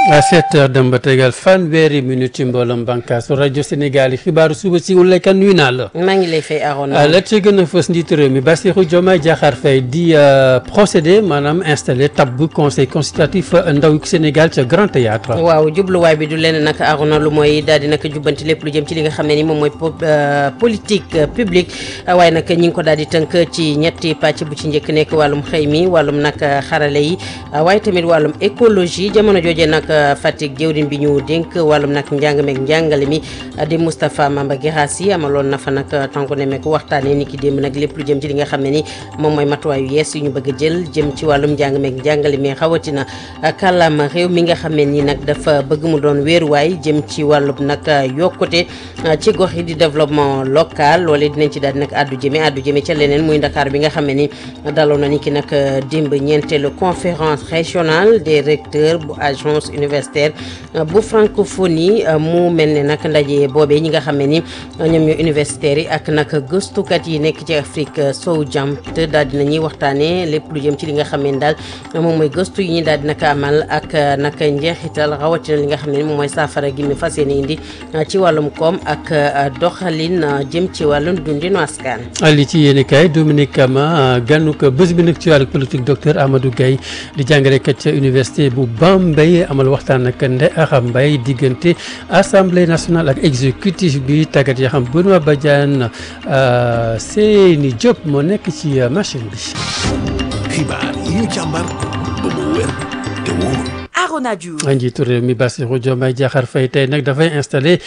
à 7 heures dem ba tegal fanweeri minute ci mbooloom bànkaasu rajo Sénégal yi xibaaru suba si Oulaye Kane nuyu naa la. maa ngi lay fay Arona. la ci gën a fës njiitu réew mi Bassirou Diomaye Diakhar Faye di procédé maanaam installé tabb conseil consultatif ndaw Sénégal ca Grand Théâtre waaw jubluwaay bi du leen nag Arona lu mooy daal di nag jubbanti lépp lu jëm ci li nga xam ne ni moom mooy politique publique waaye nag ñi ngi ko daal di tënk ci ñetti pàcc bu ci njëkk nekk wàllum xëy mi wàllum nag xarale yi waaye tamit wàllum écologie jamono jooje nag Fatick jëwriñ bi ñu dénk wàllum nag njàng meeg njàngale mi di Moustapha Mamba Guirassy amaloon na fa nag tànku ne meek waxtaanee ni ki démb nag lépp lu jëm ci li nga xam ne ni moom mooy matuwaay yu yees yu ñu bëgg a jël jëm ci wàllum njàng meeg njàngale mi xawatina kàllaama réew mi nga xam ne ni nag dafa bëgg mu doon wéeruwaay jëm ci wàllum nag yokkute ci gox yi di développement local loolee dinañ ci daal di nag addu jëme addu jëme ca leneen muy Dakar bi nga xam ne ni daloon na ni ki nag démb ñeenteelu conférence régionale des recteurs bu agence universitaire bu francophonie mu mel ne nag ndaje boobee ñi nga xam ne ni ñoom ñoo universitaires yi ak nag gëstukat yi nekk ci Afrique sowu jant daal dina ñuy waxtaanee lépp lu jëm ci li nga xam ne daal moom mooy gëstu yi ñu daal di nag amal ak nag njeexital rawatina li nga xam ne moom mooy saafara gi mi fas yéene indi ci wàllum koom ak doxalin jëm ci wàllum dundinu askan. li ci yéen kay Dominique Kama ganu ko bés bi nag ci wàllu politique docteur Amadou Gaye di jàngalekat ca université bu Bambey amal waxtaan ak Ndeye Aram Mbaye diggante assemblée nationale ak exécutif bi tàggat yoo xam Benoît Badiane Seyni Diop moo nekk ci machine bi. xibaar yi ñu càmbar ba mu wér te wóor. Arona Diouf njiitu réew mi Bassirou Diomaye Diakhar Faye tey nag dafay installé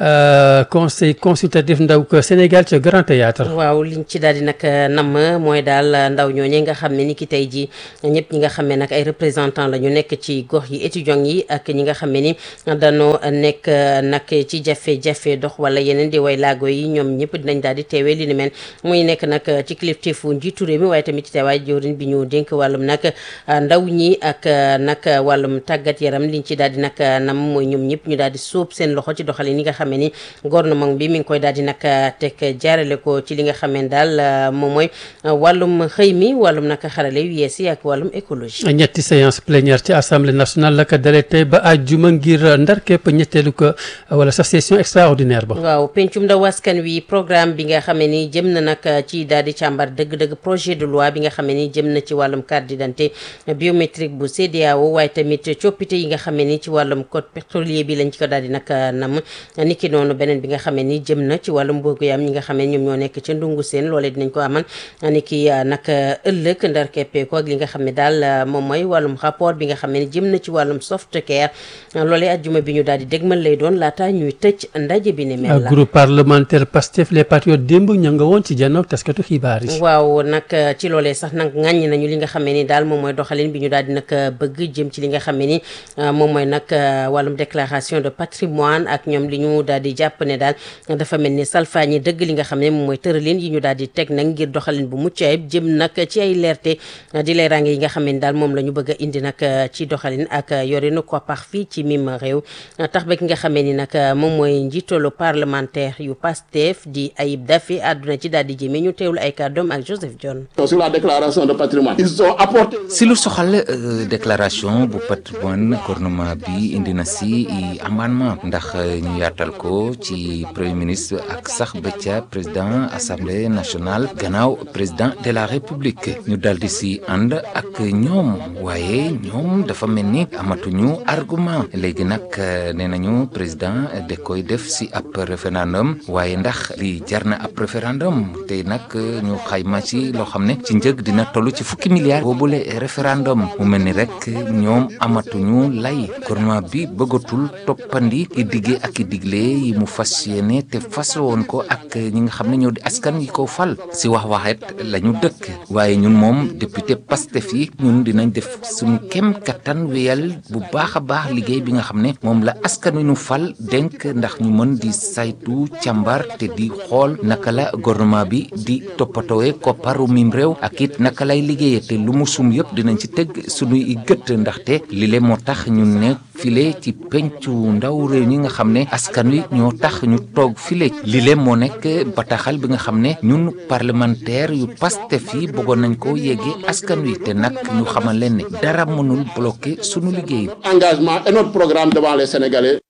conseil consultatif ndaw ko Sénégal ca Grand Théâtre waaw liñ ci daal di nag namm mooy daal ndaw ñooñu nga xam ne ni ki tey ji ñëpp ñi nga xam ne nag ay représentant la ñu nekk ci gox yi étudiants yi ak ñi nga xam ne ni dañoo nekk nag ci jafe-jafe dox wala yeneen di way laago yi ñoom ñëpp dinañ daal di teewee li ni mel muy nekk nag ci kilifteefu njiitu réew mi waaye tamit ci teewaay jawriñ bi ñu dénk wàllum nag ndaw ñi ak nag wàllum tàggat yaram liñ ci daal di nag nam mooy ñoom ñëpp ñu daal di sóob seen loxo ci doxalin yi nga xam ne ni gouvernement bi mi ngi koy daal di nag teg jaarale ko ci li nga xam ne daal moom mooy wàllum xëy mi wàllum nag xarale yu yees yi ak wàllum écologie. ñetti séance plénière ci assemblée nationale la ko dalee tey ba àjjuma ngir ndar képp ñetteelu ko wala sa session extraordinaire ba. waaw pencum ndaw askan wi programme bi nga xam ne ni jëm na nag ci daal di càmbar dëgg-dëgg projet de loi bi nga xam ne ni jëm na ci wàllum carte d'identité biométrique bu CEDEAO waaye tamit coppite yi nga xam ne ni ci wàllum code pétrolier bi lañ ci ko daal di nag nam niki noonu beneen bi nga xam ne ni jëm na ci wàllum mboogu yam ñi nga xam ne ñoom ñoo nekk ca ndungu seen loolee dinañ ko amal niki nag ëllëg ndar keppeeku ak li nga xam ne daal moom mooy wàllum rapport bi nga xam ne ni jëm na ci wàllum soft care loolee ajjuma bi ñu daal di dégmal lay doon laata ñuy tëj ndaje bi ni mel la groupe parlementaire Pastef les patriotes démb ña nga woon ci janoog taskatu xibaar yi waaw nag ci loolee sax nag ŋàññ nañu li nga xam ne ni daal moom mooy doxalin bi ñu daal di nag bëgg jëm ci li nga xam ne ni moom mooy nag wàllum déclaration de patrimoine ak ñoom li ñu daal di jàpp ne daal dafa mel ni salfaañi dëgg li nga xam ne moom mooy tëralin yi ñu daal di teg nag ngir doxalin bu mucc ayib jëm nag ci ay leerte di leeraange yi nga xam ne daal moom la ñu bëgg a indi nag ci doxalin ak yorinu koppar fii ci mim réew tax ba ki nga xamee ni nag moom mooy njiitalu parlementaire yu Pastef di Ayib Daffé àdduna ci daal di jëmee ñu teewlu ay kàddoom ak Joseph John. sur la déclaration de patrimoine ils ont apporté. si lu soxal déclaration bu patrimoine gouvernement bi indi na si amendement ndax ñu yaatal ko ci premier ministre ak sax ba ca président assemblée nationale gannaaw président de la république ñu dal di si ànd ak ñoom waaye ñoom dafa mel ni amatuñu argument léegi nag nee nañu président da koy def si ab référendum waaye ndax li jar na ab référendum te nag ñu xayma ci loo xam ne ci njëg dina toll ci fukki milliards boobule référendum mu mel ni rek ñoom amatuñu lay gouvernement bi bëggatul toppandi i diggee ak i digle yi mu fas yéene te fas woon ko ak ñi nga xam ne ñoo di askan yi ko fal si wax waxet la ñu dëkk waaye ñun moom député Pastef yi ñun dinañ def suñu kem kattan wéyal bu baax a baax liggéey bi nga xam ne moom la askan wi ñu fal dénk ndax ñu mën di saytu càmbar te di xool naka la gouvernement bi di toppatoowe kopparu mim réew ak it naka lay liggéeye te lu mu sum yëpp dinañ ci teg suñuy gët ndaxte li lile moo tax ñu ne file ci pencu ndaw réew ñi nga xam ne askan wi ñoo tax ñu toog file lile moo nekk bataaxal bi nga xam ne ñun parlementaire yu Pastef yi bëggoon nañ ko yeggee askan wi te nag ñu xamal leen ne dara mënul bloqué sunu liggéey. engagement et notre programme devant les Sénégalais.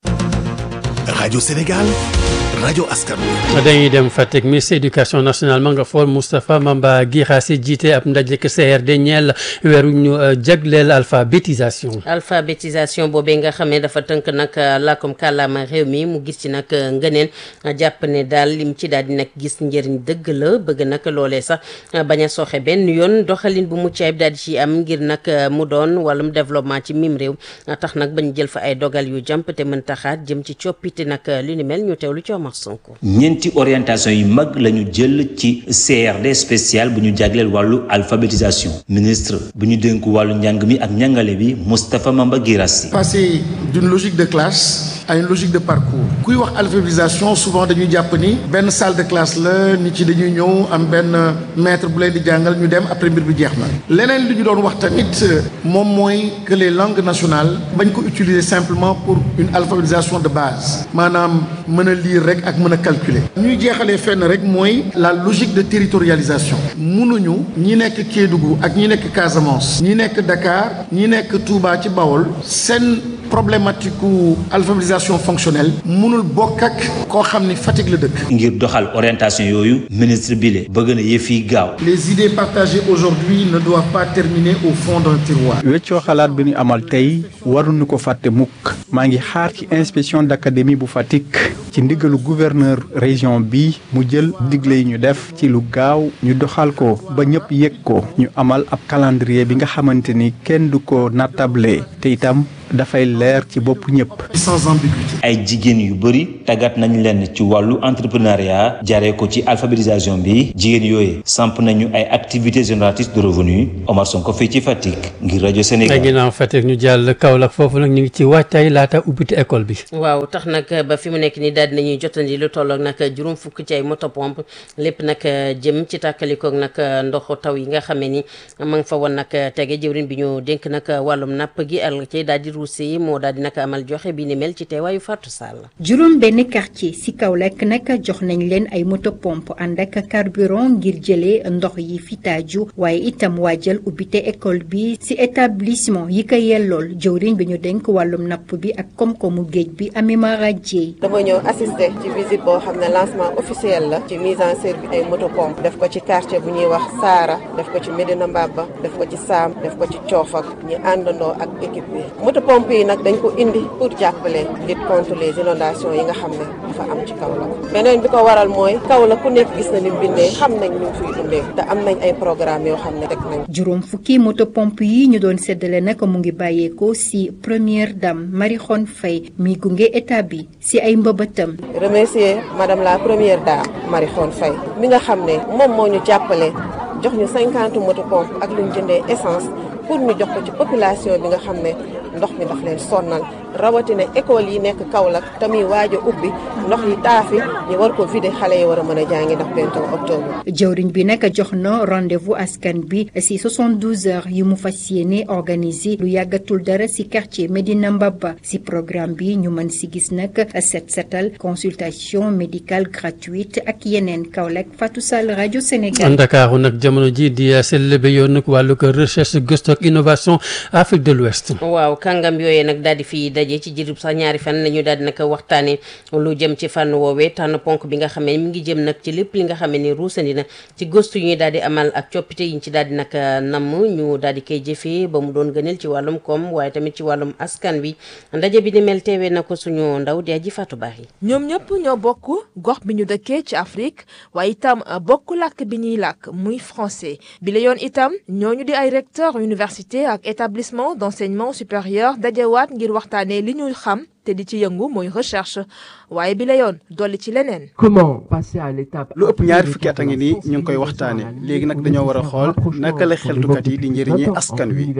Radio Sénégal, Radio Askan wi. dañuy dem Fatick ministre éducation nationale ma nga fool Moustapha Mamba Guirassy jiite ab ndaje CRD ñeel weeru ñu jagleel alphabétisation. alphabétisation boobee nga xam ne dafa tënk nag làkkum kàllaama réew mi mu gis ci nag ngëneen jàpp ne daal lim ci daal di nag gis njëriñ dëgg la bëgg nag loolee sax bañ a sooxe benn yoon doxalin bu mucc ayib daal di ci am ngir nag mu doon wàllum développement ci mim réew tax nag bañ jël fa ay dogal yu jàmp te mën taxaat jëm ci coppite nag lu ni mel ñu teewlu ci Omar Sonko. ñeenti orientation yu mag la ñu jël ci CRD spécial bu ñu jagleel wàllu alphabétisation ministre bu ñu dénk wàllu njàng mi ak njàngale bi Moustapha Mamba Guirassy passer d'une logique de classe à une logique de parcours kuy wax alphabétisation souvent dañuy jàpp ni benn salle de classe la nit ci dañuy ñëw am benn maître bu leen di jàngal ñu dem après mbir bi jeex na leneen li ñu doon wax tamit moom mooy que les langues nationales bañ ko utiliser simplement pour une alphabétisation de base maanaam mën a lire rek ak mën a calculer ñuy jeexalee fenn rek mooy la logique de territorialisation mënuñu ñi nekk Kédougou ak ñi nekk Casamance ñi nekk Dakar ñi nekk Touba ci Bawol seen problématique u alphabétisation fonctionnelle mënul bokk ak koo xam ni Fatick la dëkk ngir doxal orientation yooyu ministre bi le bëgg na yëf yi gaaw les idées partagées aujourd'hui ne doivent pas terminer au fond d'un tiroir weccoo xalaat bi ñu amal tey waruñu ko fàtte mukk maa ngi xaar ci inspection d'académie bu Fatick ci ndigalu gouverneur région bi mu jël digle yi ñu def ci lu gaaw ñu doxal ko ba ñëpp yëg ko ñu amal ab calendrier bi nga xamante ni kenn du ko nattable te itam dafay leer ci bopp ñëpp. sans ambiguïté. ay jigéen yu bëri tàggat nañ leen ci wàllu entrepreneuriat jaaree ko ci alphabétisation bi jigéen yooyu samp nañu ay activités génératrices de revenus Omar Sonko fii ci Fatick ngir rajo Sénégal. ginnaaw Fatick ñu jàll Kaolack foofu nag ñu ngi ci waajtaay laata ubbite école bi. waaw tax nag ba fi mu nekk nii daal dinañuy jotandi lu tolloog nag juróom fukk ci ay moto pompe lépp nag jëm ci tàkkalikoog nag ndoxu taw yi nga xam ne ni ma nga fa woon nag tege jëwrin bi ñu dénk nag wàllum napp gi al ci daal di ruusee moo daal di nag amal joxe bi ni mel ci teewaayu Fatou Sall. juróom benn quartier ci Kaolack nag jox nañ leen ay moto pompe ànd ak carburant ngir jëlee ndox yi fi taaju waaye itam waajal ubbite école bi ci établissement yi ko yellool jëwriñ bi ñu dénk wàllum napp bi ak koom-koomu géej bi Amima Radié. dama ñëw assister ci visite boo xam ne lancement officiel la ci mise en service ay moto pompe def ko ci quartier bu ñuy wax Saara def ko ci Medina Mbaba def ko ci Saam def ko ci Coofak ñu àndandoo ak équipe bi moto pompe yi nag dañ ko indi pour jàppale lutte contre les inondations yi nga xam ne dafa am ci Kaolack beneen bi ko waral mooy Kaolack ku nekk gis na ni bindee xam nañ ñu fiy dundee te am nañ ay programme yoo xam ne teg nañ juróom fukki moto pompe yi ñu doon séddale nag mu ngi bàyyeekoo ci première dame Marie Khone Faye mi gunge état bi ci ay mbëbëtam remercier madame la première dame Marie Khone Faye mi nga xam ne moom moo ñu jàppale jox ñu cinquante moto pompe ak lu ñu jëndee essence pour ñu jox ko ci population bi nga xam ne ndox mi daf leen sonnal rawatina école yi nekk Kaolack tamit waaj a ubbi ndox yi taafi ñu war ko vider xale yi war a mën a jàngi ndax bientôt octobre. jëwriñ bi nag jox na rendez-vous askan bi ci 72 heures yi mu fas yéene organiser lu yàggatul dara ci quartier Medina Mbaba ci programme bi ñu mën ci gis nag set setal consultation médicale gratuite ak yeneen Kaolack Fatou Sall rajo Sénégal. Ndakaaru nag jamono ji di célébrer yoon nag wàllu ko recherche gëstu ak innovation Afrique de l'Ouest. waaw kàngam yooyee nag daal di fi daje ci jirub sax ñaari fan la ñu daal di nag waxtaanee lu jëm ci fànn woowee tànn ponk bi nga xam ne mi ngi jëm nag ci lépp li nga xam ne ruusandi na ci gëstu yu ñuy daal di amal ak coppite yi ñu ci daal di nag namm ñu daal di koy jëfee ba mu doon gënal ci wàllum koom waaye tamit ci wàllum askan wi ndaje bi ni mel teewee na ko suñu ndaw di aji Fatou Baax yi ñoom ñëpp ñoo bokk gox bi ñu dëkkee ci Afrique waaye itam bokk làkk bi ñuy làkk muy français bi la yoon itam ñooñu di ay recteur université ak établissement d'enseignement supérieur dajewaat ngir waxtaanee li ñuy xam te di ci yëngu mooy recherche waaye bi la yoon dolli ci leneen. comment passer à l'étape. lu ëpp ñaari fukki at a ngi nii ñu ngi koy waxtaane léegi nag dañoo war a xool naka la xeltukat yi di njëriñee askan wi.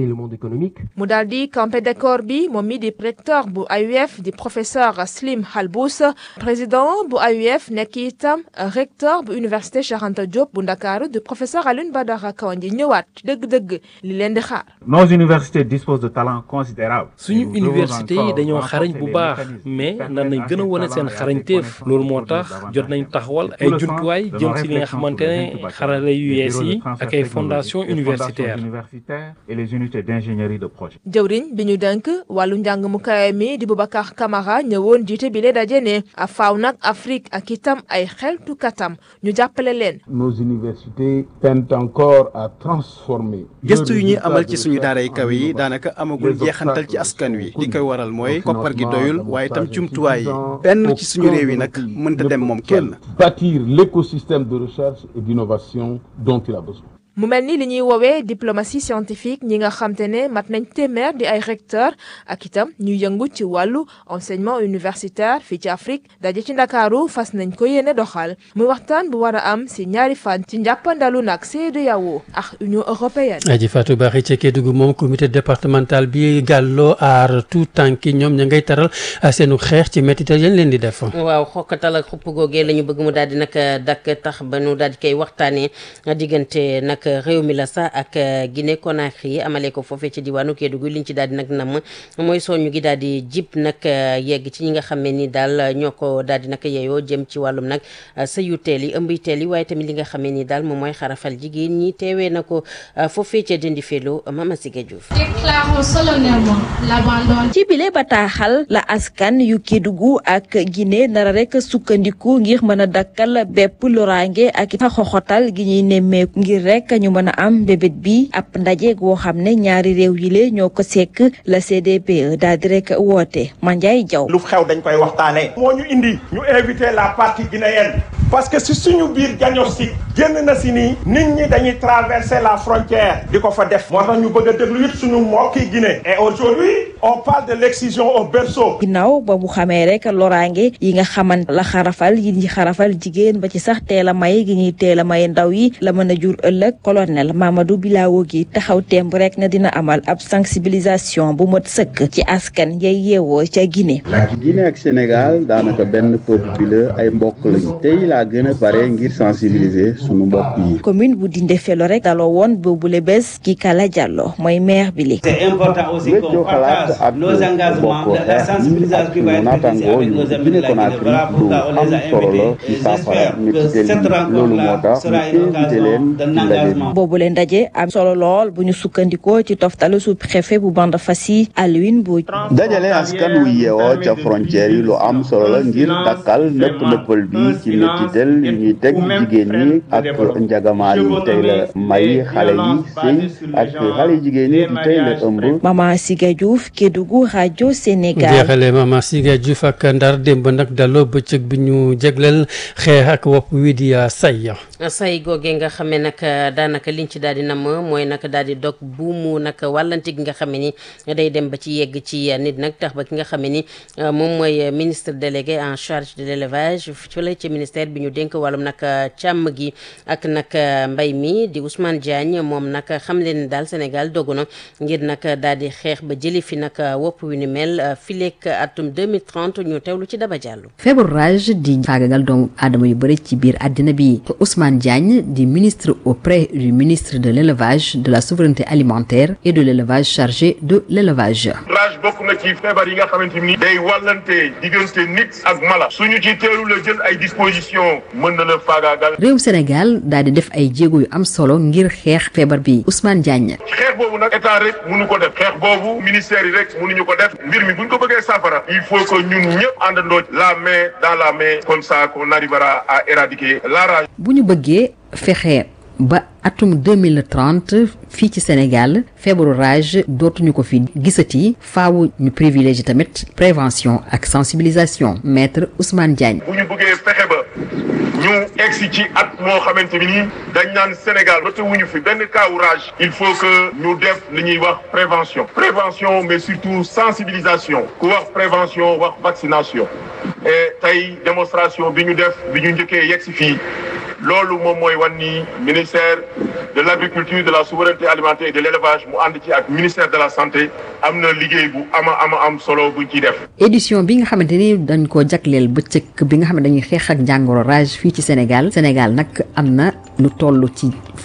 mu daal di campé décor bi moom mi di recteur bu AUF di professeur Slim Halbous président bu AUF nekk itam recteur bu université Cheikh Anta Diop bu Ndakaaru di professeur Alioune Badara Kandji ñëwaat dëgg-dëgg li leen di xaar. nos universités disposent de talents suñu université yi dañoo xarañ bu baax mais nan nañ gën a wane seen xarañteef loolu moo tax jot nañ taxawal ay jumtuwaay jëm ci li nga xamante ne xarale yu yees yi ak ay fondation universitaire jëwriñ bi ñu denk wàllu njàng mu kawe mi di Boubacar Camara ñëwoon jiite bi lee daje ne a faaw nag Afrique ak itam ay xeltu katam ñu jàppale leen nos universités peinent encore à transformer gëstu yu ñuy amal ci suñu daara yi kawe yi daanaka amagul jeexantal ci askan wi li koy waral mooy koppar gi doyul waaye itam jumtuwaay yi benn ci suñu réew yi nag mënta dem moom kenn bâtir l'écosystème de recherche et d'innovation dont il a besoin mu mel ni li ñuy woowee diplomatie scientifique ñi nga xam te ne mat nañ téeméer di ay recteur ak itam ñuy yëngu ci wàllu enseignement universitaire fii ci Afrique daje ci Ndakaaru fas nañ ko yéene doxal muy waxtaan bu war a am si ñaari fan ci njàppandalu nag CEDEAO ak Union européenne. aji Fatou Bakhy ca Kédougou moom comité départemental bi gàlloo aar tout tànki ñoom ña ngay taral seenu xeex ci métital yañ leen di def. waaw xokkatal ak xupp googee la ñu bëgg mu daal di nag dakk tax ba nu daal di koy waxtaanee diggante nag. réew mi la sax ak Guinée Conakry amale ko foofee ci diwaanu Kédougou liñ ci daal di nag nam mooy soñu gi daal di jib nag yegg ci ñi nga xam ne ni daal ñoo ko daal di nag yeyoo jëm ci wàllum nag sëyu teel yi ëmb teel yi waaye tamit li nga xam ne ni daal moom mooy xarafal jigéen ñi teewee na ko foofee ca Dindi Felo Mama Siga Diouf. ci bile bataaxal la askan yu Kédougou ak Guinée nara rek sukkandiku ngir mën a dakkal bépp loraange ak xoxotal gi ñuy nemmeeku ngir rek ñu mën a am bébét bi ab ndaje goo xam ne ñaari réew yi le ñoo ko sekk la CDPE daal di rek woote Mandiaye Diaw lu xew dañ koy waxtaanee. moo ñu indi ñu invité la partie guinéenne parce que si suñu biir diagnostic génn na si nii nit ñi dañuy traverser la frontière di ko fa def moo tax ñu bëgg a déglu it suñu mbokki Guinée et aujourd'hui on parle de l'excision au berceau ginnaaw ba mu xamee rek loraange yi nga xamante la xarafal yi ñi xarafal jigéen ba ci sax teel a may gi ñuy teel a may ndaw yi la mën a jur ëllëg colonel Mamadou Bilawo gi taxaw temb rek na dina amal ab sensibilisation bu mot sëkk ci askan yay yeewoo ca Guinée. Guinée ak Sénégal daanaka benn peuple bi la ay mbokk lañu tey laa gën a pare ngir sensibiliser sunu mbokk yi. commune bu Dindé Felo rek daloo woon boobule bés ki Kala Diallo mooy maire bi li. c'est important aussi qu'on partage nos engagements la sensibilisation ak naataangoo yu Guinée Conakry lu am solo la ci saafara métitel yi loolu moo tax ñu invité leen ci ndaje bi. boobu leen ndaje am solo lool bu ñu sukkandikoo ci toftalu sous préfet bu bande Fassi Alioune Mbodj. dajale askan wu yeewoo ca frontière yi lu am solo la ngir dakkal nëpp nëppal bi ci métitel yu ñuy teg jigéen ñi ak njagamaar yi tey la may xale yi sëy ak xale yi jigéen ñi di tey la ëmb. Mama Siga Diouf Kédougou rajo Sénégal. jeexale Mama Siga Diouf ak Ndar démb nag daloo bëccëg bi ñu jégleel xeex ak wopp wi di say. say googee nga xam ne nag daanaka liñ ci daal di nam mooy nag daal di dog buumu nag wàllante gi nga xam ne ni day dem ba ci yegg ci nit nag tax ba ki nga xam ne ni moom mooy ministre délégué en charge de l'élevage fële ci ministère bi ñu dénk wàllum nag càmm gi ak nag mbay mi di Ousmane Diagne moom nag xam leen daal Sénégal dogu na ngir nag daal di xeex ba jëli fi nag wopp wi ni mel fileek atum 2030 ñu teewlu ci Daba Diallo. feebaru rage di faagagal doomu aadama yu bëri ci biir àddina bi Ousmane Diagne di ministre auprès du ministre de l'élevage de la souveraineté alimentaire et de l'élevage chargé de l'élevage rage bokk na ci feebar yi nga xamante ni day wàllante diggante nit ak mala suñu ci teelu la jël ay dispositions mën na la faagaagal réew Sénégal daal di def ay jéego yu am solo ngir xeex feebar bi Ousmane Diagne xeex boobu nag état rek mënu ko def xeex boobu ministère yi rek mënuñu ko def mbir mi buñ ko bëggee saafara il faut que ñun ñëpp àndandoo la main dans la main comme ça qu'on arrivera à éradiquer la rage bu ñu bëggee fexe ba atum 2030 fii ci Sénégal feebaru rage dootuñu ko fi gisati faaw ñu privilégier tamit prévention ak sensibilisation maître Ousmane Diagne. bu ñu bëggee fexe ba ñu egsi ci at moo xamante ni dañ naan Sénégal ba wuñu fi benn kaawu rage il faut que ñu def li ñuy wax prévention prévention mais surtout sensibilisation ku wax prévention wax vaccination et tey démonstration bi ñu def bi ñu njëkkee yegsi fii loolu moom mooy wan ni ministère de l'agriculture de la souveraineté alimentaire et de l'élevage mu ànd ci ak ministère de la santé am na liggéey bu ama ama am solo buñ ciy def. édition bi nga xamante ni dañ ko jagleel bëccëg bi nga xam ne dañuy xeex ak jàngoro rage fii ci Sénégal Sénégal nag am na lu toll ci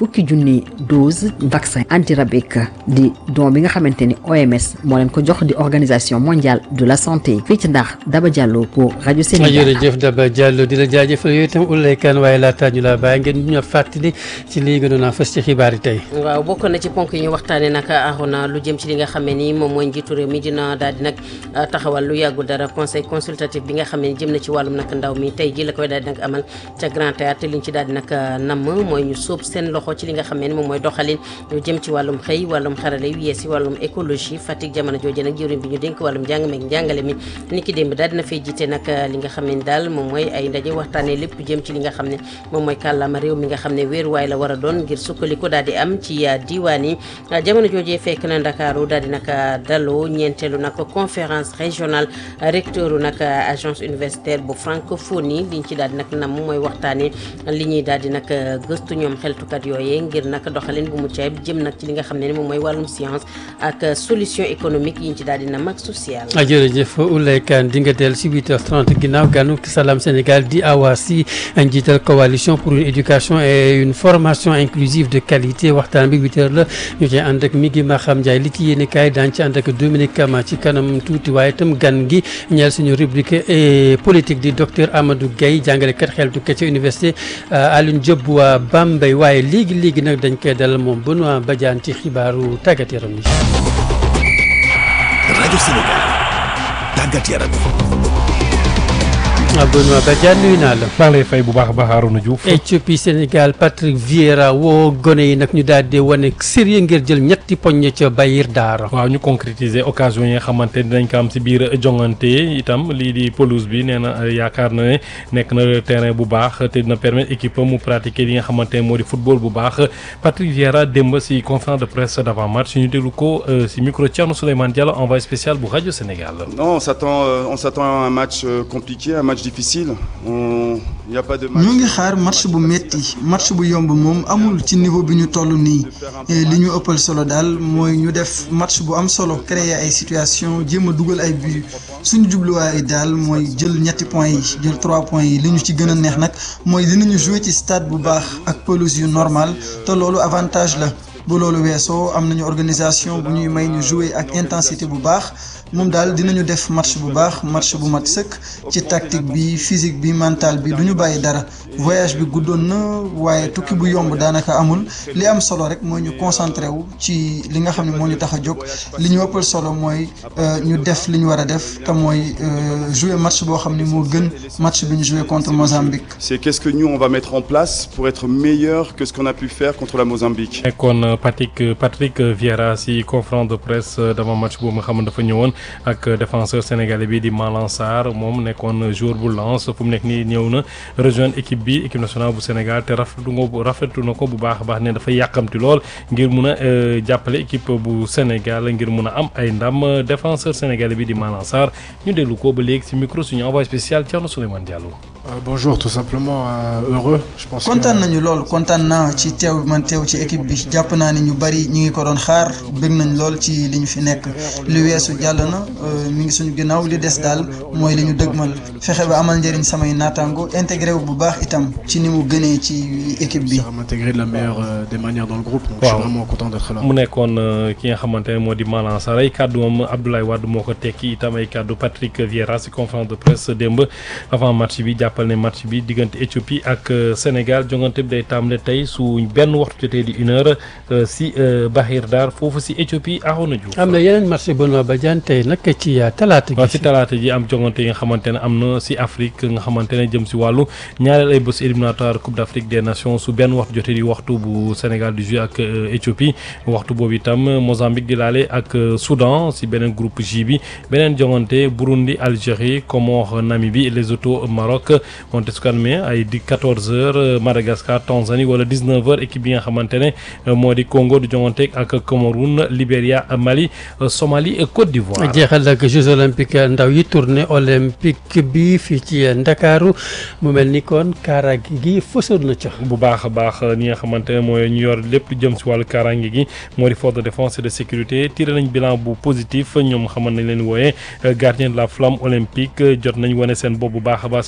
fukki junni dose vaccin antirabique di don bi nga xamante ni OMS moo leen ko jox di organisation mondiale de la santé fii ci ndax Daba Diallo pour rajo Sénégal. jërëjëf Daba Diallo di la jaajëfal yooyu itam Oulaye Kane waaye laataa ñu la bàyyi ngeen ñu fàttali ci lii gënoon a fës ci xibaar yi tey. waaw bokk na ci ponk yi ñu waxtaanee nag Arona lu jëm ci li nga xam ne ni moom mooy njiitu réew mi dina daal di nag taxawal lu yàggul dara conseil consultatif bi nga xam ne jëm na ci wàllum nag ndaw mi tey ji la koy daal di nag amal ca Grand Théâtre li ñu ci daal di nag namm mooy ñu sóob seen loxo ci li nga xam ne ni moom mooy doxalin lu jëm ci wàllum xëy wàllum xarale yu yees yi wàllum écologie Fatick jamono jooju nag jëwriñ bi ñu dénk wàllum njàng meeg njàngale mi ni ki démb daal dina fay jiite nag li nga xam ne ni daal moom mooy ay ndaje waxtaanee lépp jëm ci li nga xam ne moom mooy kàllaama réew mi nga xam ne wéeruwaay la war a doon ngir sukkandiku daal di am ci diwaan yi jamono joojee fekk na Ndakaaru daal di nag daloo ñeenteelu nag conférence régionale recteuru nag agence universitaire bu francophonie liñ ci daal di nag nam mooy waxtaanee li ñuy daal di nag gëstu ñoom xeltukat yooyee ngir nag doxalin bu mucc ayib jëm nag ci li nga xam ne ni moom mooy wàllum science ak solution économique yiñ ci daal di nam ak social. jërëjëf Oulaye Kane di nga del si 8h30 ginnaaw ganu Salam Sénégal di Awa Sy njiital coalition pour une éducation et une formation inclusive de qualité waxtaan bi 8h la ñu ci ànd ak Migui Maham Ndiaye li ci yéene kaay daañu ci ànd ak Dominique Kama ci kanam tuuti waaye itam gan gi ñeel suñu rubrique politique di docteur Amadou Guèye jàngalekat xeltu ke ci université Alioune Diop bu waa Bambey waaye léegi léegi nag dañ koy dalal moom Benoît Badiane ci xibaaru tàggat yaram yi. rajo Sénégal tàggat yaram ah Benoît Badiane nuyu naa la. maa ngi lay fay bu baax a baax Arouna Diouf. Éthiopie Sénégal Patrick Vieira woo gone yi nag ñu daal di wane sérieux ngir jël ñetti poñ ca Bayir Daara. waaw ñu concrétiser occasion yi nga xamante ne dinañ ko am si biir jongante itam lii di pelouse bi nee na yaakaar na ne nekk na terrain bu baax te dina permettre équipe mu pratiquer li nga xamante ne moo di football bu baax Patrick Vieira démb si conférence de presse d'avant match ñu déglu ko si micro Thierno Souleymane Diallo envoyé spécial bu rajo Sénégal. non on s'attend on s'attend à un match compliqué un match difficile on y a pas de match. ñu ngi xaar match bu metti match bu yomb moom amul ci niveau bi ñu toll nii li ñu ëppal solo daal mooy ñu def match bu am solo créer ay situation jéem a dugal ay but suñu jubluwaay daal mooy jël ñetti points yi jël trois points yi li ñu ci gën a neex nag mooy dinañu jouer ci stade bu baax ak pelouse yu normal te loolu avantage la bu loolu weesoo am nañu organisation bu ñuy may ñu jouer ak intensité bu baax moom daal dinañu def match bu baax match bu mat sëkk ci tactique bi physique bi mental bi du ñu bàyyi dara voyage bi guddoon na waaye tukki bu yomb daanaka amul li am solo rek mooy ñu concentré wu ci li nga xam ne moo ñu tax a jóg li ñu ëppal solo mooy ñu def li ñu war a def te mooy jouer match boo xam ne moo gën match bi ñu jouer contre Mozambique. c'est qu'est-ce que nous on va mettre en place pour être meilleur que ce qu'on a pu faire contre la Mozambique. nekkoon Patrick Patrick Vieira si conférence de presse d'avant match boobu nga xam ne dafa ñëwoon. ak défenseur sénégalais bi di Malang Sarr moom nekkoon joueur bu Lens fu mu nekk nii ñëw na rejoindre équipe bi équipe nationale bu Sénégal te rafetlu nga rafetlu na ko bu baax a baax ne dafa yàkkamti lool ngir mun a jàppale équipe bu Sénégal ngir mun a am ay ndam défenseur sénégalais bi di Malang Sarr ñu déglu ko ba léegi ci micro suñu envoyé spécial Thierno Souleymane Diallo. Euh, bonjour tout simplement euh, heureux je pense. kontaan nañu lool kontaan naa ci teew man teew ci équipe bi jàpp naa ni ñu bari ñu ngi ko doon xaar bëgg nañ lool ci li ñu fi nekk li weesu jàll na mi ngi suñu ginnaaw li des daal mooy li ñu dëgmal fexe ba amal njëriñ samay naataango intégré wu bu baax itam ci ni mu gënee ci équipe bi. m'intégrer de la meilleure euh, des manières dans le groupe donc je suis vraiment content d'être là. mu nekkoon ki nga xamante ne moo di Malang Sarr ay kàddu moom Abdoulaye Wade moo ko tekki itam ay kàddu Patrick Vieira si conférence de presse démb avant match bi jàppal ne match bi diggante Éthiopie ak Sénégal jongante bi day tàmbale tey su benn waxtu jotee di une heure si Bahir Dar foofu si Éthiopie Arona Diouf. am na yeneen match Benoît Badiane tey nag ci talaata gi. waaw si talaata ji am jongante yi nga xamante ne am na si Afrique nga xamante ne jëm si wàllu ñaareel ay bés éliminatoire Coupe d'Afrique des Nations su benn waxtu jotee di waxtu bu Sénégal di jouer ak Éthiopie waxtu boobu itam Mozambique di laale ak Soudan si beneen groupe J bi beneen jongante Burundi Algérie Comores Namibie Lesotho Maroc wante su ko amee ay di 14h Madagascar Tanzanie wala 19h équipe bi nga xamante ne moo di Congo di jongante ak Cameroun Libéria Mali Somalie Côte d'Ivoire. jeexal ak Jeux olympiques ndaw yi tournée olympique bi fii ci Ndakaaru mu mel ni kon kaaraange gi fësoon na ca. bu baax a baax ñi nga xamante ne mooy ñu yor lépp lu jëm si wàllu kaaraange gi moo di force de défense et de sécurité tiré nañ bilan bu positif ñoom xaman nañ leen wooyee gardien de la flamme olympique jot nañ wane seen bopp bu baax a baax li nga xam ne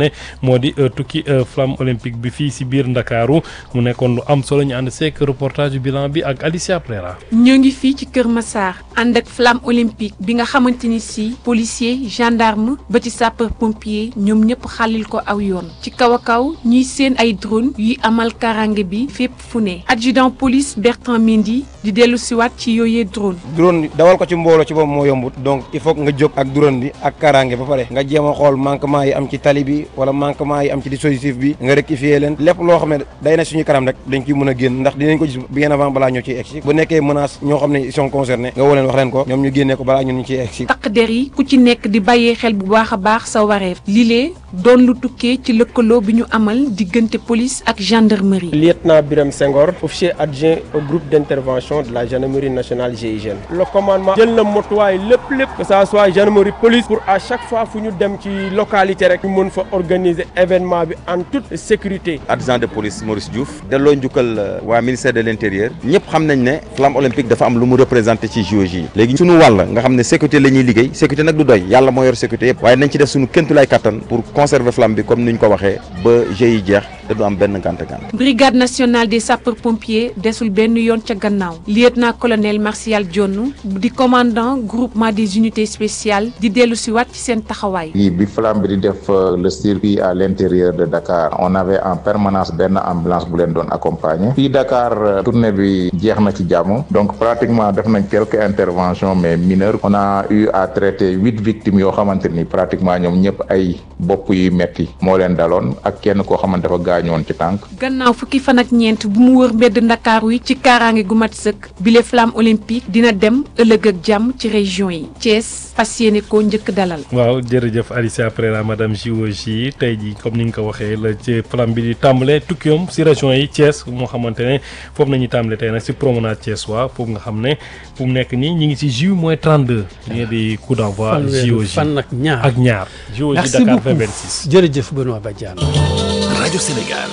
ne moo di tukki flamme olympique bi fii si biir Ndakaaru mu nekkoon lu am solo ñu ànd seek reportage bilan bi ak Alicia Prera. ñoo ngi fii ci Kër Massar ànd ak flamme olympique bi nga xamante ni si policier gendarme ba ci sapeur pompier ñoom ñëpp xalil ko aw yoon ci kaw a kaw ñuy seen ay drone yuy amal karange bi fépp fu ne adjudant police Bertrand Mendy di dellu siwaat ci yooyee drone drone dawal ko ci mbooloo ci boobu moo yombut donc il faut nga jóg ak drone bi ak karange ba pare nga jéem a xool manquement yi am ci tali bi wala manquement yi am ci dispositif bi nga rectifier leen lépp loo xam ne day na suñu kanam rek dañ ciy mën a génn ndax dinañ ko gis bien avant balaa ñoo ciy egsi bu nekkee menace ñoo xam ne ils sont concernés nga woo leen wax leen ko ñoom ñu génnee ko balaa ñun ñu ciy egsi takk der yi ku ci nekk di bàyyee xel bu baax a baax sa wareef lilee doon lu tukkee ci lëkkaloo bi ñu amal diggante police ak gendarmerie. lieutenant Birame Senghor officier adjoint au groupe d'intervention de la gendarmerie nationale GIGN. le commandement jël na motuwaay lépp lépp que ça soit gendarmerie police pour à chaque fois fu ñu dem ci localité rek ñu mën fa organiser événement bi en toute sécurité. adjudant de police Maurice Diouf delloo njukkal waa ministère de l'intérieur ñëpp xam nañ ne flamme olympique dafa am lu mu représenté ci JOJ yi léegi suñu wàll nga xam ne sécurité la ñuy liggéey sécurité nag du doy yàlla moo yor sécurité yëpp waaye nañ ci def suñu kéntulaay kattan pour conserver flamme bi comme ni ñu ko waxee ba jeux yi jeex te du am benn gànt gànt brigade nationale des sapeurs pompiers desul benn yoon ca gannaaw lieutenant colonel Martial Dione di commandant groupement des unités spéciales di dellu si waat ci seen taxawaay. yi bi flamme bi di def le circuit à l'intérieur de Dakar on avait en permanence benn ambulance bu leen doon accompagner fii Dakar tournée bi jeex na ci jàmm donc pratiquement def nañ quelques interventions mais mineures on a eu à traiter huit victimes yoo xamante ni pratiquement ñoom ñëpp ay bopp yu metti moo leen daloon ak kenn koo xamante dafa gaañoon ci tànk. gannaaw fukki fan ak ñeent bu mu wër mbedd ndakaaru yi ci kaaraange gu mat sëkk bile flamme olympique dina dem ëllëg ak jàmm ci région yi Thiès fas yéene koo njëkk dalal. waaw jërëjëf Alicia Prera madame JOJ tey jii comme ni nga ko waxee la ci flamme bi di tàmbale tukkiyoom si région yi Thiès moo xamante ne foofu nañu tàmbale tey nag si promenade Thiès waa foofu nga xam ne fu mu nekk nii ñu ngi si ju moins 32 li di coup d'envoi JOJ fan ak ñaar ak ñaar JOJ Dakar 2026 jërëjëf Benoît Badiane rajo Sénégal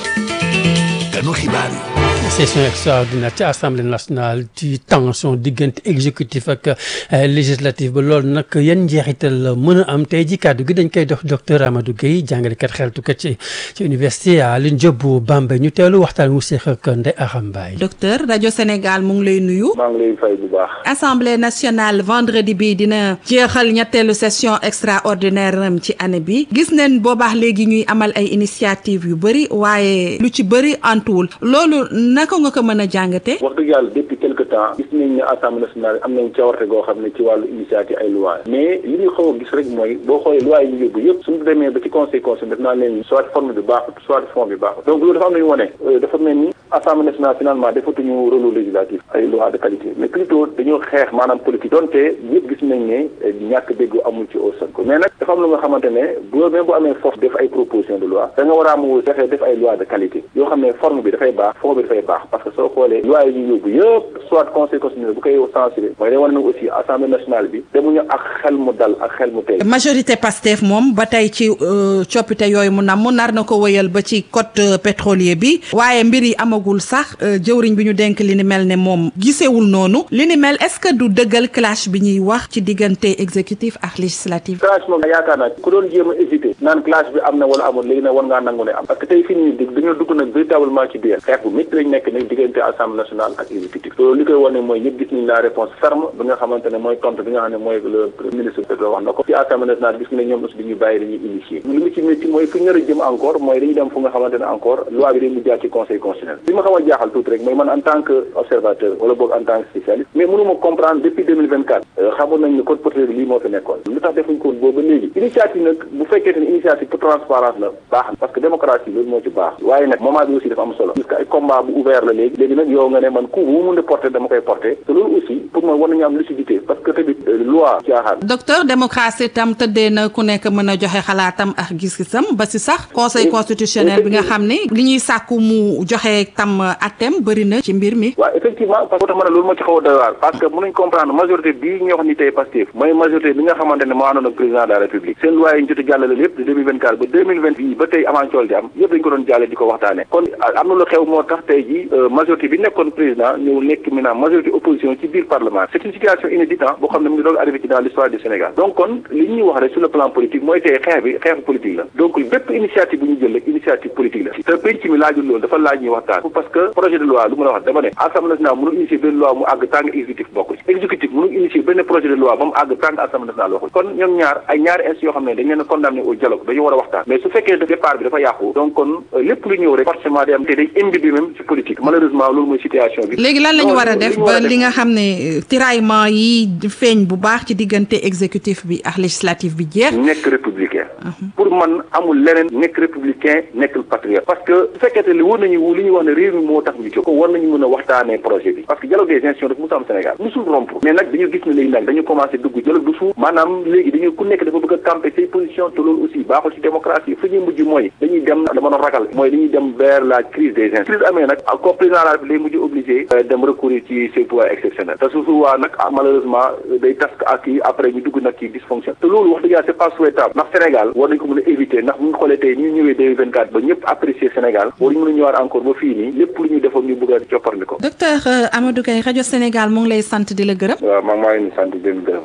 ganu xibaar yi session extraordinaire ci assemblée nationale ci tension diggante exécutif ak législatif ba loolu nag yan njeexital la mën a am tey ji kàddu gi dañ koy dox docteur Amadou Guèye jàngalekat xeltukat ci ci université Alioune Diop bu Bambey ñu teelu waxtaan mu seex ak Ndeye Aram Mbaye docteur rajo Sénégal mu ngi lay nuyu. maa ngi lay fay bu baax. assemblée nationale vendredi bi dina jeexal ñetteelu session extraordinaire am ci année bi gis neen boobaax léegi ñuy amal ay initiative yu bëri waaye lu ci bëri antuwul loolu naka nga ko mën a jàngate wax dëgg yàlla depuis quelque temps gis nañ ne assemblée nationale am nañ cawarte goo xam ne ci wàllu initiative ay loi mais li ñu xaw a gis rek mooy boo xoolee loi yi ñu yóbbu yëpp suñu demee ba ci conseil conseil def naa leen soit forme bi baaxut soit fond bi baaxut donc loolu dafa am nañu wone dafa mel ni assemblée nationale finalement defatuñu rôle législatif ay loi de qualité mais plutôt dañoo xeex maanaam politique donte yëpp gis nañ ne ñàkk dégg amul ci au Sonko mais nag dafa am lu nga xamante ne bu même bu amee force def ay proposition de loi da nga war a am fexe def ay loi de qualité yoo xam ne forme bi dafay baax fond bi dafay baax parce que soo xoolee loi yi ñu yóbbu yëpp soit conseil constitutionnel bu koy censuré mooy day wane ne aussi assemblée nationale bi demuñu ak xel mu dal ak xel mu tey majorité Pastef moom ba tey ci coppite yooyu mu nam mu nar na ko wëyal ba ci code pétrolier bi waaye mbir yi amagul sax jëwriñ bi ñu denk li ni mel ne moom gisewul noonu li ni mel est-ce que du dëggal clash bi ñuy wax ci diggante exécutif ak législatif clash moom yaakaar naa ku doon jéem a hésité naan clash bi am na wala amul léegi nag war ngaa nangu ne am parce que tey fii nii dañoo dugg nag véritablement ci biir xeex bu métti lañ nekk nag diggante assemblée nationale ak exécutif loolu li koy wane mooy ñëpp gis nañ la réponse ferme bi nga xamante ne mooy tontu bi nga xam ne mooy le ministre de wax na ko ci assemblée nationale gis nga ñoom aussi dañuy bàyyi dañuy initier li mu ci métti mooy fi ñu nar a jëm encore mooy dañuy dem fu nga xamante ne encore loi bi day mu jaar ci conseil constitutionnel li ma xaw a jaaxal tuuti rek mooy man en tant que observateur wala boog en tant que spécialiste mais mënuma comprendre depuis 2024 xamoon nañ ne code pétrolier lii moo fi nekkoon lu tax defuñ ko boobu ba léegi initiative nag bu fekkee ne initiative pour transparence la baax na parce que démocratie loolu moo ci baax waaye nag moment bi aussi dafa am solo parce que ay combat bu ouvert la léegi léegi nag yow nga ne man ku bu mu mun a porter dama koy porter te loolu aussi pour moi war nañu am lucidité parce que tamit loi caaxaan docteur démocratie tam tëddee na ku nekk mën a joxe xalaatam ak gis-gisam ba si sax conseil constitutionnel bi nga xam ne li ñuy sàkku mu joxe tam atem bëri na ci mbir mi waaw effectivement parce que tax ma ne loolu moo ci xaw a doy waar parce que mënuñ comprendre majorité bii ñu wax ni tey Pastef mooy majorité bi nga xamante ne moo àndoon ak président de la république seen loi yi ñu jot a jàllale lépp de 2024 ba 2020 bii ba tey avant cool di am yëpp dañ ko doon jàlle di ko waxtaane kon am na lu xew moo tax tey ji ji majorité bi nekkoon président ñëw nekk maintenant majorité opposition ci biir parlement c'est une situation inédite boo xam ne mu ngi doon arrivé ci dans l'histoire du Sénégal donc kon li ñuy wax rek sur le plan politique mooy tey xeex bi xeexu politique la donc bépp initiative bu ñu jël rek initiative politique la te penc mi laajul loolu dafa laaj ñuy waxtaan parce que projet de loi lu ma la wax dama ne assemblée nationale mënul initier benn loi mu àgg tàng exécutif bokk ci exécutif mënul initier benn projet de loi ba mu àgg tàng assemblée nationale waxul kon ñoom ñaar ay ñaari institutions yoo xam ne dañ leen a condamné au dialogue dañu war a waxtaan mais su fekkee départ bi dafa yàqu donc kon lépp lu ñëw rek forcément day am te day imbibi même ci politique malheureusement loolu mooy situation bi léegi lan la ñu war a def ba li nga xam ne tiraillement yi feeñ bu baax ci diggante exécutif bi ak législatif bi jeex nekk républicain pour man amul leneen nekk républicain nekkul patriote parce que su fekkee li war nañu li ñuy wax ne réew mi moo tax ñu jóg ko war nañu mën a waxtaanee projet bi parce que dialogue des institutions dafa musu am Sénégal musul rompre mais nag dañu gis ne léegi nag dañu commencé dugg dialogue du suuf maanaam léegi dañu ku nekk dafa bëgg a camper say position te loolu aussi baaxul ci démocratie fu ñuy mujj mooy dañuy dem dama doon ragal mooy dañuy dem vers la crise des institutions crise amee nag comme président de la République lay mujj obligé dem recourir ci ses pouvoirs exceptionnels te su souvent nag malheureusement day tas ak kii après ñu dugg nag ci dysfonction te loolu wax dëgg yàlla c'est pas souhaitable ndax Sénégal war nañ ko mën a éviter ndax bu ñu xoolee tey ñu ñëwee 2024 ba ñëpp apprécier Sénégal war ñu mën a ñëwaat encore ba fii nii lépp lu ñu defoon ñu bëgg a copparni ko docteur Amadou Gaye rajo Sénégal mu ngi lay sant di la gërëm waaw maa maa ngi sant di leen gërëm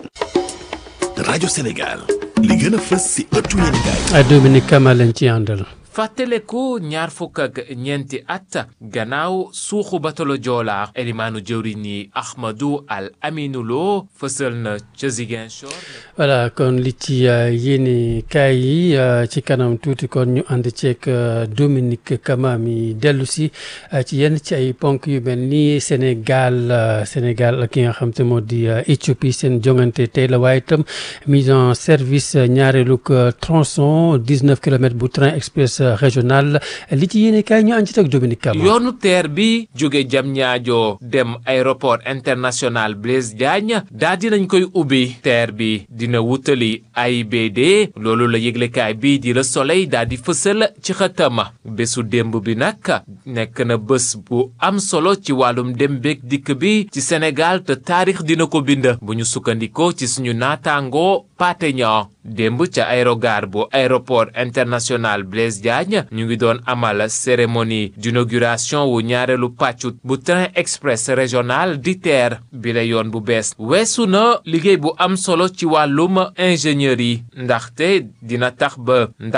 rajo Sénégal li gën a fës si ëttu yéenekaay Dominique Kama lañ ci àndal fàttaleku ñaar fukk ak ñeenti at gannaaw suuxu batalo Joola elimaanu jëwriñ yi Ahmadou Al Aminou Lo fësal na ca Ziguinchor voilà kon li ci yéene kaay yi ci kanam tuuti kon ñu ànd ceeg Dominique Kama mi dellu si ci yenn ci ay ponk yu mel ni Sénégal Sénégal ak ki nga xam te moo di Éthiopie seen jongante tey la waaye itam mise en service ñaareelug tronçon 19 kilomètres bu train express régional li ci yéene kaay ñu ànd ci ak Dominique Kama yoonu teer bi jóge Diamniadio dem aéroport international Blaise Diagne daa dinañ koy ubbi teer bi dina wutali AIBD loolu la yëglekaay bii di Le Soleil daa di fësal ci xëtam bésu démb bi nag nekk na bés bu am solo ci wàllum dem beeg dikk bi ci Sénégal te taarix dina ko bind bu ñu sukkandikoo ci suñu naataangoo Pathé Niang démb ca aérogare bu aéroport international Blaise Diagne ñu ngi doon amal cérémonie d'inauguration wu ñaareelu pàccu bu train express régional di TER bi la yoon bu bees weesu na liggéey bu am solo ci wàllum ingénieur yi ndaxte dina tax ba